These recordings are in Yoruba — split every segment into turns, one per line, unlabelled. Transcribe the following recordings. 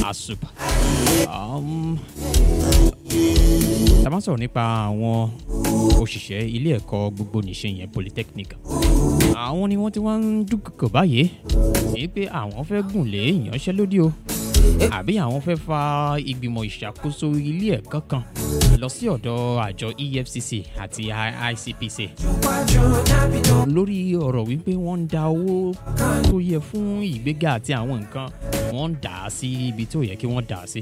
asup um, tá a bá sọ̀rọ̀ nípa àwọn òṣìṣẹ́ ilé ẹ̀kọ́ gbogbo nìṣe yẹn polytechnic àwọn ni wọ́n ti wá ń dúkọ̀kọ̀ báyìí èyí pé àwọn fẹ́ gùn lé ìyanṣẹ́lódì o àbí àwọn fẹ́ fa ìgbìmọ̀ ìṣàkóso ilé ẹ̀kọ́ kan lọ sí ọ̀dọ̀ àjọ efcc àti icpc lórí ọ̀rọ̀ wípé wọ́n ń da owó tó yẹ fún ìgbéga àti àwọn nǹkan wọ́n ń dà á sí ibi tó yẹ kí wọ́n dà á sí.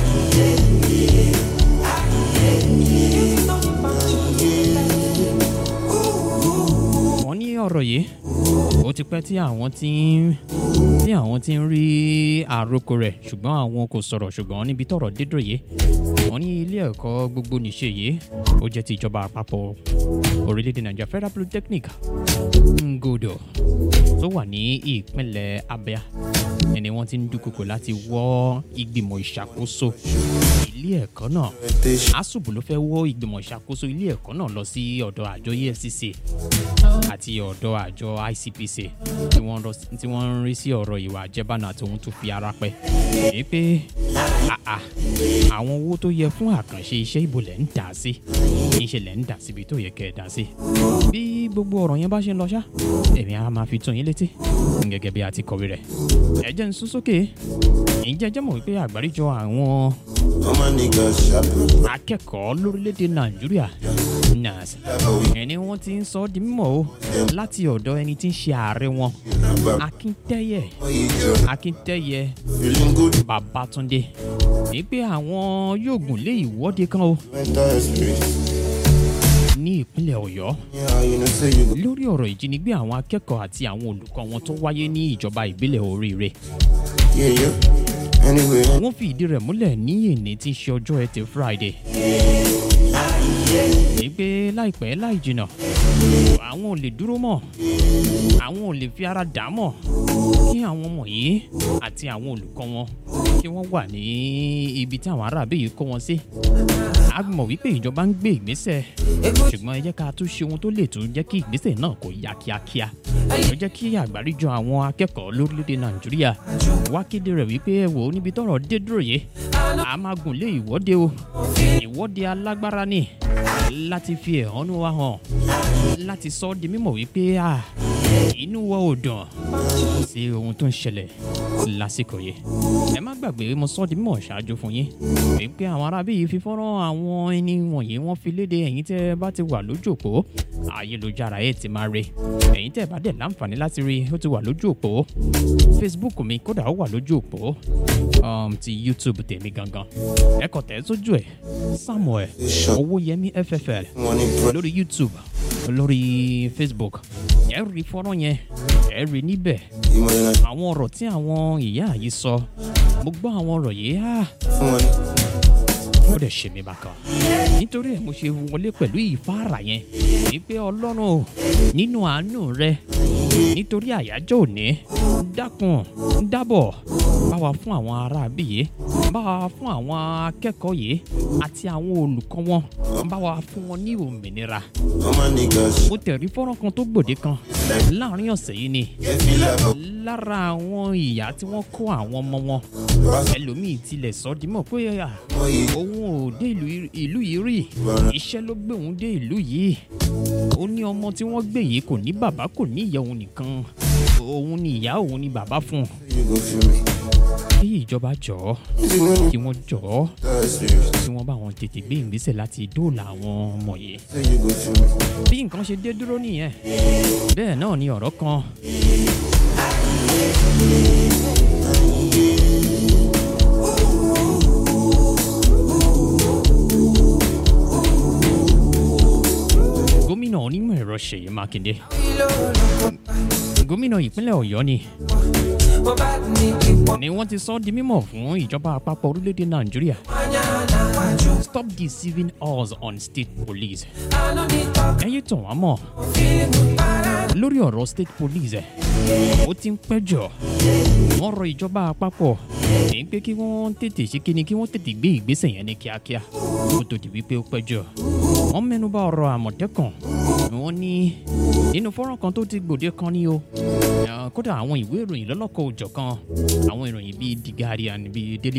wọ́n ní ọ̀rọ̀ yìí ó ti pẹ́ tí àwọn ti ń tí àwọn ti ń rí àròkọ rẹ̀ ṣùgbọ́n àwọn kò sọ̀rọ̀ ṣùgbọ́n níbi tọ̀rọ̀ dédò yìí wọ́n ní ilé ẹ̀kọ́ gbogbo nìṣe yìí ó jẹ́ ti ìjọba àpapọ̀ orílẹ̀-èdè nàìjíríà federal polytechnic ngodo tó wà ní ìpínlẹ̀ abia ẹni wọ́n ti ń dúkokò láti wọ́ ìgbìmọ̀ ìṣàkóso ilé ẹ̀kọ́ náà asubu ló fẹ́ wọ́ ìgbìmọ̀ ìṣàkóso ilé ẹ̀kọ́ náà lọ sí ọ̀dọ̀ àjọ efcc àti ọ̀dọ̀ àjọ icpc tí wọ́n rọ- tí wọ́n ń rí sí ọ̀rọ̀ ìwà àjẹbánu àti ohun tó fi ara pẹ́ èyí pé àà àwọn owó tó yẹ fún àkànṣe iṣẹ́ ìbò lẹ̀ ń dà sí níṣẹ́ lẹ̀ ń dà síbi tó yẹ kẹ́ ẹ̀ dà sí bí gbogbo ọ̀rọ̀ yẹn bá ṣe ń lọ ṣá èmi á máa fi tún yín létí gẹ́gẹ́ bí a ti kọ̀wé rẹ̀ ẹ jẹ́ ń sún sókè ǹjẹ́ jẹ́ mọ̀ wípé àgbáríjọ àwọn
All my niggas shopping.
akẹ́kọ̀ọ́ lórílẹ̀‐èdè nàìjíríà nas ẹni wọ́n ti ń sọ ọ́ di mímọ́ o láti ọ̀dọ̀ ẹni tí ń ṣe ààrẹ wọn akíntẹ́yẹ
What you do?
akíntẹ́yẹ
Feeling good.
babatunde ní pé àwọn yóò gùn lé ìwọ́de kan o
Mental space.
ní ìpínlẹ̀ ọ̀yọ́
Yeah, you know, say you go.
lórí ọ̀rọ̀ ìjínigbé àwọn akẹ́kọ̀ọ́ àti àwọn olùkọ́ wọn tó wáyé ní ìjọba ìbílẹ̀ oríire
Yeah, yeah. Anyway,
wọ́n fi ìdí rẹ̀ múlẹ̀ ní èní tí ń ṣe ọjọ́ ẹtì friday. èyí pé láìpẹ́ láì jìnnà àwọn ò lè dúró mọ́ àwọn ò lè fi ara dà á mọ́ kí àwọn ọmọ yìí àti àwọn olùkọ́ wọn kí wọ́n wà ní ibi tí àwọn aráàbí yìí kó wọn sí. a mọ̀ wípé ìjọba ń gbé ìgbésẹ̀ ṣùgbọ́n ẹ jẹ́ ká tún ṣe ohun tó lè tún jẹ́ kí ìgbésẹ̀ náà kó yá kíákíá. ó jẹ́ kí àgbáríjọ àwọn akẹ́kọ̀ọ́ lórílẹ̀‐èdè nàìjíríà wá kéde rẹ̀ wípé ẹ wò ó níbi tọ́rọ̀ dé dúró yìí a máa gùn lé ìwọ́de o ìwọ́de alágbára ni láti fi ẹ̀hónú wa hàn láti sọ ọ́ di mímọ̀ wípé à inú wa ò dùn sí ohun tó ń ṣẹlẹ̀ lásìkò yìí ẹ má gbàgbé mo sọ ọ́ di mímọ̀ ṣáájú fún yín wípé àwọn arábí yìí fi fọ́nrán àwọn ẹni wọ̀nyí wọ́n fi léde ẹ̀yìn tẹ́ ẹ bá ti wà lójú òpó ayélujára ẹ̀ ti máa rí ẹ̀yìn tẹ́ ẹ bá dẹ̀ láǹfààní láti rí ó ti wà lójú òpó facebook mi kódà ó wà lójú òpó um, ti youtube tèmi gangan ẹ kàn tẹ̀ sójú ẹ̀ samuel owóyẹmí ffl
money, bro.
lórí youtube lórí facebook ẹ rí fọ́nrán yẹn ẹ rí níbẹ̀
You money, like,
àwọn ọ̀rọ̀ tí àwọn ìyá yìí sọ mo gbọ́ àwọn ọ̀rọ̀ yìí ah,
money.
ó dẹ̀ ṣe mí bákan nítorí ẹ̀ mo ṣe wọlé pẹ̀lú ìfáàrà yẹn wípé ọlọ́run o nínú àánú rẹ nítorí àyájọ́ òní dákun dábọ̀ bá wa fún àwọn aráabí yìí bá wa fún àwọn akẹ́kọ̀ọ́ yìí àti àwọn olùkọ́ wọn bá wa fún wọn ní òmìnira
All my niggas
mo tẹ̀rí fọ́nrán kan tó gbòde kan láàrin ọ̀sẹ̀ yìí ni
get feel like a
lára àwọn ìyá tí wọ́n kó àwọn ọmọ wọn ẹlòmíì tilẹ̀ sọ dímọ̀ pé à,
boy.
òun ò dé ìlú ìlú yìí rí iṣẹ́ ló gbé òun dé ìlú yìí ó ní ọmọ tí wọ́n gbé yìí kò ní bàbá kò ní ìyá òun nìkan òun ni ìyá òun ni bàbá fún un
You go feel me.
kí ìjọba jọ̀ọ́
You know,
kí wọ́n jọ̀ọ́
that's serious.
kí wọ́n bá wọn tètè gbé ìgbésẹ̀ láti dóòlà àwọn ọmọ yìí
Say you go feel me.
bí nǹkan ṣe dé dúró nìyẹn bẹ́ẹ̀ náà ni ọ̀rọ̀ kan gómìnà onímọ̀ ẹ̀rọ ṣèyí mákindé gómìnà ìpínlẹ̀ ọ̀yọ́ ni ni wọ́n ti sọ ọ́ di mímọ̀ fún ìjọba àpapọ̀ orílẹ̀-èdè nàìjíríà stop deceiving us on state police ẹ̀yin tàn wá mọ̀ lórí ọ̀rọ̀ state police ẹ̀ ó ti ń pẹ́ jọ wọ́n rọ ìjọba àpapọ̀ èyí pé kí wọ́n tètè ṣe kíni kí wọ́n tètè gbé ìgbésẹ̀ yẹn ní kíákíá kó tó di wípé ó pẹ́ jọ wọ́n mẹ́nuba ọ̀rọ̀ àmọ̀tẹ́kàn wọ́n ní nínú fọ́nrán kan tó ti gbòde kan ní o Eh, kódà àwọn ìwé ìròyìn lọ́lọ́kọ̀ òjọ̀ kan àwọn ìròyìn bíi the guardian bíi daily